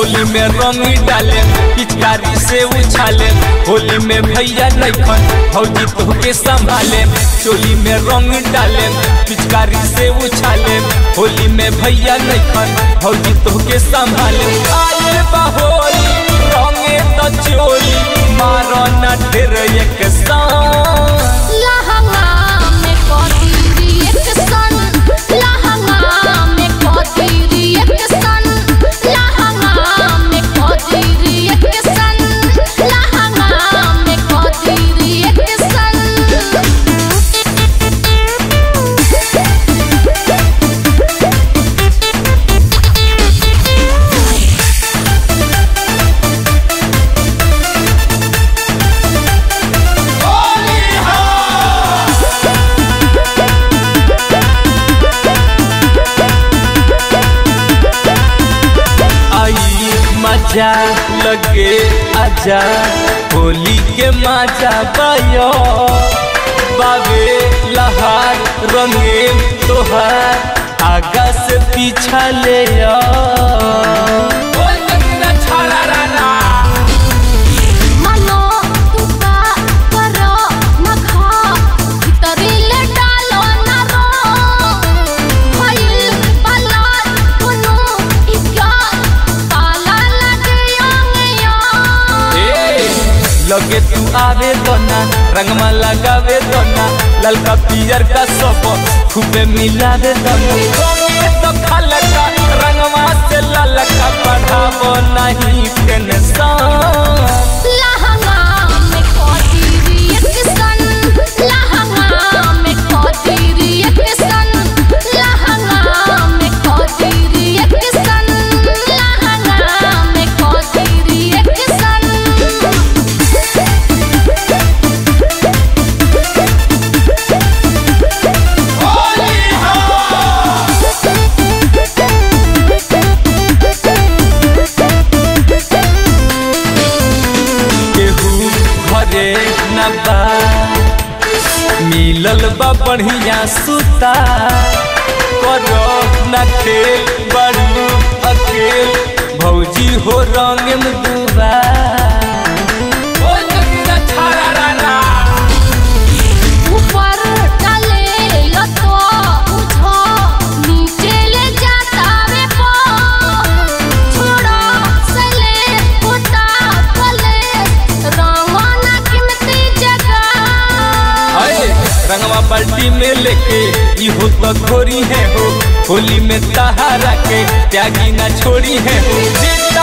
चोली में रंग डाले पिचकारी से उछाले होली में भैया नैखन भौजी तोहके संभाले चोली में रंग डाले पिचकारी से उछाले होली में भैया नैखन भौजी तोहके संभाले आए बहोली रंगे तो चोली मारो न ढेर एक सान लहंगा में कोती रिएक्शन लहंगा में कोती रिएक्शन लहंगा में कोती रिएक्शन लहंगा में कोती रिएक्शन आई मजा लगे आजा होली के मजा बायो बाबे लहार रंगे तोहार आगा से पीछा ले आ मनो तुका करो न खा भीतरीले डालो न रो भइल बलार कोनो इका ताला लगे अंगया ए, लगे तू आवे दोना रंगमा लगावे दोना ललका पियर का सब खूबे मिलावे दोना रंगे तो खलका रंगमा से ललका बढ़ावो नहीं टेंशन लहंगा में कोती रिएक्शन लहंगा में कोती रिएक्शन लहंगा में कोती रिएक्शन लहंगा में कोती रिएक्शन केहू घरे न बा मिलल बा बढ़िया सुता करो न खेल बड़ू अकेल भौजी हो रंग में डूबा ऊपर डाले लतो उठो नीचे ले जाता वे पो छोड़ो सले उता पले रंगना कीमती जगह अरे रंगवा बाल्टी में लेके इहो तो खोरी है हो होली में तहारा के त्यागी ना छोड़ी है हो जे